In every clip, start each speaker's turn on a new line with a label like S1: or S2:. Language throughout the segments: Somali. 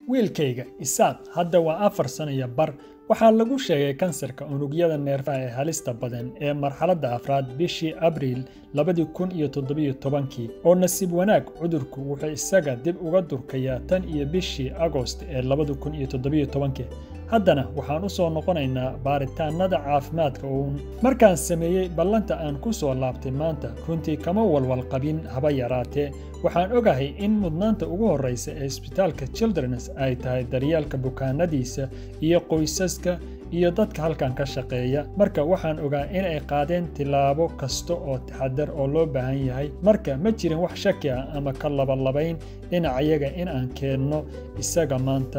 S1: wiilkayga isaaq hadda waa afar sano iyo bar waxaa lagu sheegay kansarka unugyada neerfaha ee halista badan ee marxaladda afraad bishii abriil labadii kun iyo toddobiyo tobankii oo nasiib wanaag cudurku wuxuu isaga dib uga durkayaa tan iyo bishii agost ee labadi kun iyo toddobiyo tobankii haddana waxaan u soo noqonaynaa baaritaannada caafimaadka uun markaan sameeyey ballanta aan ku soo laabtay maanta runtii kama walwal qabin haba yaraatee waxaan ogahay in mudnaanta ugu horraysa ee isbitaalka childrens ay tahay daryeelka bukaanadiisa iyo qoysaska iyo dadka halkan ka shaqeeya marka waxaan ogaa inay qaadeen tillaabo kasta oo taxadar oo loo baahan yahay marka ma jirin wax shaki ah ama ka labalabayn dhinacayaga in aan keenno isaga maanta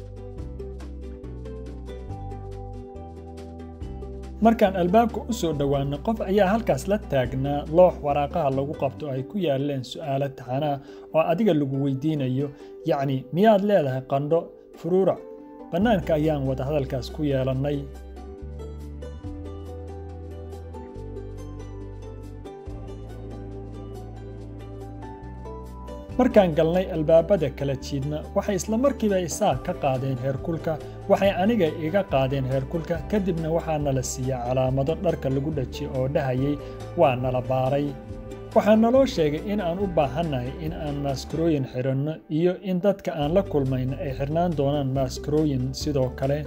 S1: markaan albaabka u soo dhowaanay qof ayaa halkaas la taagnaa loox waraaqaha lagu qabto ay ku yaaleen su'aalo taxanaa oo adiga lagu weydiinayo yacni miyaad leedahay qandho furuurac bannaanka ayaan wada hadalkaas ku yeelannay markaan galnay albaabada kala jiidna waxay isla markiiba isaaq ka qaadeen heerkulka waxay aniga iga qaadeen heerkulka kadibna waxaa nala siiya calaamado dharka lagu dhajiyo oo dhahayay waa nala baaray waxaa naloo sheegay in aan u baahannahay in aan maaskarooyin xidhanno iyo in dadka aan la kulmayna ay xidhnaan doonaan maaskarooyin sidoo kale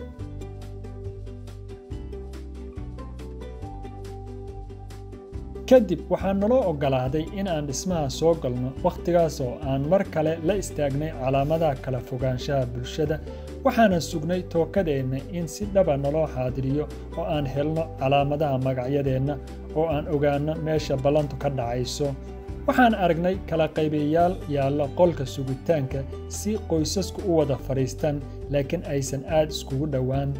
S1: kadib waxaa naloo oggolaaday in aan dhismaha soo galno wakhtigaas oo aan mar kale la istaagnay calaamadaha kala fogaanshaha bulshada waxaanan sugnay tookadeenna in si dhaba naloo xaadiriyo oo aan helno calaamadaha magacyadeenna oo aan ogaanno meesha ballantu ka dhacayso waxaan aragnay kala qaybayaal yaalla qolka sugitaanka si qoysasku u wada fadhiistaan laakiin aysan aad iskugu dhowaan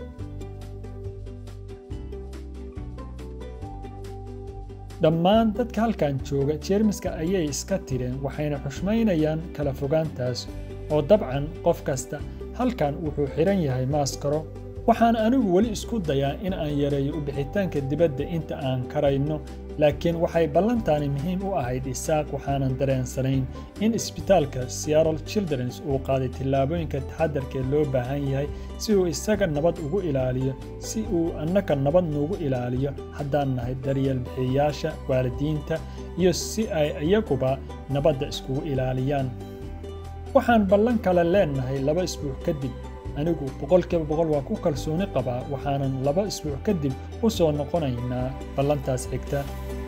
S1: dhammaan dadka halkan jooga jeermiska ayay iska tireen waxayna xushmaynayaan kala fogaantaas oo dabcan qof kasta halkan wuxuu xidhan yahay maaskaro waxaan anigu weli isku dayaa in aan yareeyo u bixitaanka dibadda inta aan karayno laakiin waxay ballantaani muhiim u ahayd isaaq waxaanan dareensanayn in isbitaalka seattle childrens uu qaaday tillaabooyinka taxadarkee loo baahan yahay si uu isaga nabad ugu ilaaliyo si uu annaka nabad nuugu ilaaliyo haddaan nahay daryeel bixiyayaasha waalidiinta iyo si ay iyaguba nabadda iskugu ilaaliyaan waxaan ballan kale leennahay laba isbuuc kadib anigu boqolkiiba boqol waa ku kalsooni qabaa waxaanan laba isbuuc kadib u soo noqonaynaa ballantaas xigta